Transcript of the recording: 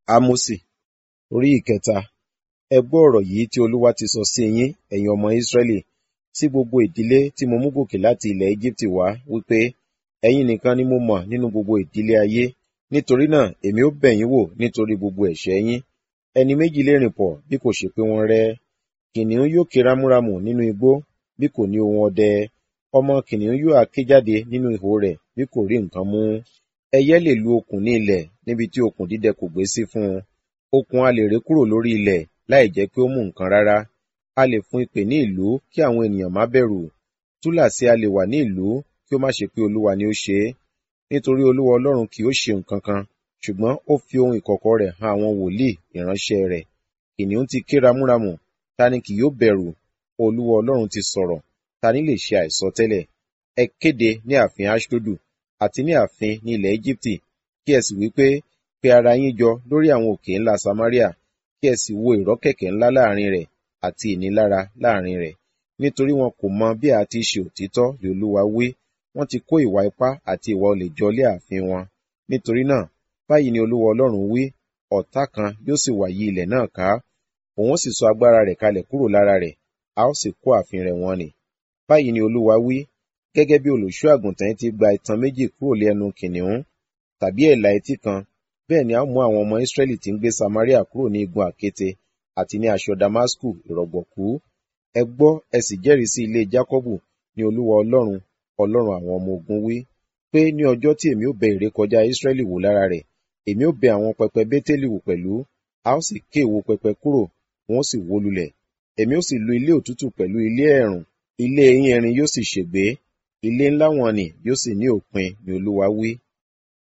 Ámósì orí ìkẹta ẹ gbọ́ ọ̀rọ̀ yìí tí Olúwa ti sọ sí yín ẹ̀yin ọmọ Ísírẹ́lì sí gbogbo ìdílé tí mo mú gòkè láti ilẹ̀ Égíptì wá wípé ẹ̀yin nìkan ni mo mọ̀ nínú gbogbo ìdílé ayé nítorí náà èmi ó bẹ̀ yín wò nítorí gbogbo ẹ̀ṣẹ̀ yín ẹni méjì lè rìn pọ̀ bí kò ṣe pé wọ́n rẹ́ kìnìún yóò ké rámúrámù nínú igbó bí kò ní ohùn ọdẹ ọmọ kìnìún yóò ha ké jáde nínú ihò rẹ̀ bí kò rí nǹkan mú ẹyẹ lè lu okùn ní ilẹ̀ níbi tí okùn dídẹ kò gbé sí fún un okùn a lè ré kúrò lórí ilẹ̀ láì jẹ́ pé ó mú nǹkan rárá a lè fún ìpè ní ìlú kí àwọn ènìyàn má bẹ̀rù túláàsì a lè wà ní ìlú kí ó má ṣe pé olúwa ni ó ṣe é nítorí olúwa ọlọ́run kì ó ṣe nǹkan kan ṣùgbọ́n ó fi ohun ìkọ̀kọ̀ rẹ̀ hàn àwọn wòlíì ìránṣẹ́ rẹ̀ kìnìún ti ké ramúramù ta ni kì yóò bẹ̀rù olúwa ọlọ́run ti sọ̀rọ̀ ta ni lè ṣe àìsọtẹ́lẹ̀ ẹ kéde ní ààfin aṣdodu àti ní ààfin ní ilẹ̀ Íjíbítì kí ẹ sì wí pé pe ara yín jọ lórí àwọn òkè ńlá Samaria kí ẹ sì wo ìrọ́kẹ̀kẹ̀ ńlá láàrin rẹ̀ àti ìnilára láàrin rẹ̀ nítorí wọn kò mọ bí a ti ṣe òtítọ́ lè olúwa wí wọ́n ti kó ìwà ipá àti ìwà olè jọ lé ààfin wọn nítorí náà báyìí ni olúwa ọlọ́run wí ọ̀tá kan yóò sì wá yí ilẹ̀ náà ká òun sì sọ agbára rẹ̀ kalẹ̀ kúrò lára rẹ̀ a ó sì kó ààfin rẹ̀ wọ́n ni báyìí ni olúwa wí gẹ́gẹ́ bí olùṣọ́ àgùntàn ti gba itan méjì kúrò lé ẹnu kìnìún tàbí ẹ̀là etí kan bẹ́ẹ̀ ni a mú àwọn ọmọ Ísírẹ́lì tí ń gbé Samaria kúrò ní igun àkéte àti ní aṣọ Damasku ìrọ̀gbọ̀kú ẹ gbọ́ ẹ sì jẹ́rìí sí ilé Jákọ́bù ní olúwa ọlọ́run ọlọ́run àwọn ọmọ ogun wí pé ní ọjọ́ tí èmi ó bẹ ìrékọjá Ísírẹ́lì wò lára rẹ̀ èmi ó bẹ àwọn pẹpẹ Bétélì wò pẹ̀lú a ó sì ké èwo pẹpẹ kúrò wọn ó sì wó lulẹ̀ èmi ó sì lu ilé òtútù pẹ̀lú ilé ẹ̀rùn ilé eyín ẹrin yóò sì ṣègbé ilé ńlá wọn ni yóò sì ní òpin ni olúwa wí